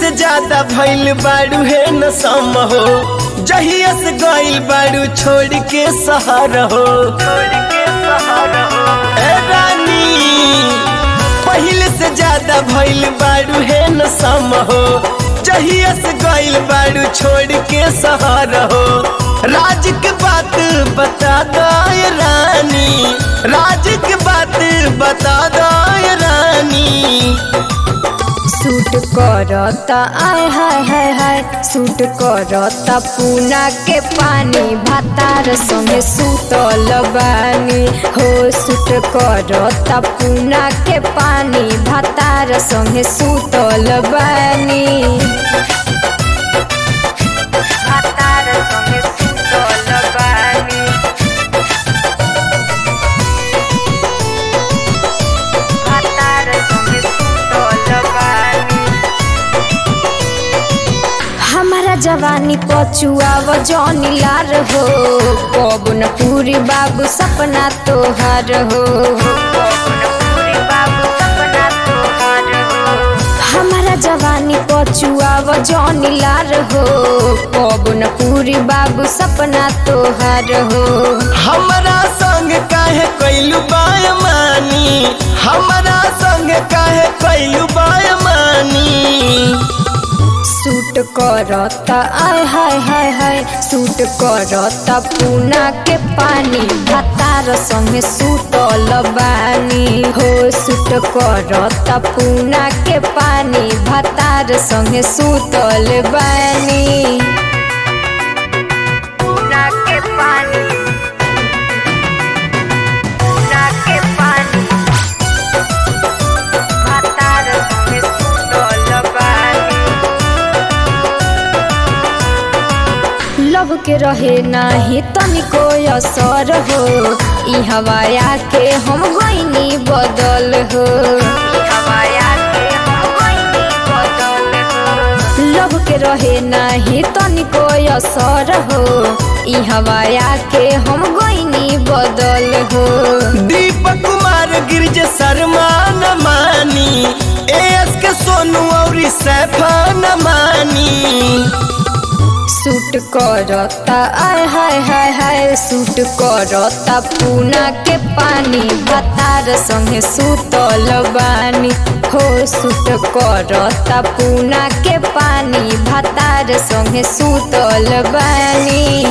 से ज्यादा भइल बाड़ू है न सम हो जहिया से गइल बाड़ू छोड़ के सहार हो ए रानी पहले से ज्यादा भइल बाड़ू है न सम हो जहिया से गइल बाड़ू छोड़ के सहार हो राज के बात बता दो ये रानी राज के बात बता दो ये रानी सूट करता आय हाय हाय हाय सूट करता पूना के पानी भातार संगे सुतल बानी हो सूट करता पूना के पानी भातार संगे सुतल बानी भातार संगे सुतल बानी भातार संगे सुतल बानी हमारा जवानी पचुआव जौनी लार हो पवन पूरी बाबू सपना तोहार हो हमारा जवानी पचुआव जौनी लार हो पवन पूरी बाबू सपना तोहार हो हमरा संग काहे कैलू बायमानी हमरा संग काहे कैलू बायमानी सूट करता आय हाय हाय हाय सूट करता पूना के पानी भातार संगे सुतल बानी हो सूट करता पूना के पानी भातार संगे सुतल बानी पूना के पानी पूना के पानी भातार संगे सुतल बानी लव के रहे नाही तनिको असर हो ई हवाया के हम गईनी बदल हो लव के रहे नाही तनिको असर हो ई हवाया के हम गईनी बदल हो दीपक कुमार गिरज शर्मा न मानी एस के सोनू और सैफा न मानी सूट करता आय हाय हाय हाय सूट करता पूना के पानी भातार संगे सुतल बानी हो सूट करता पूना के पानी भातार संगे सुतल बानी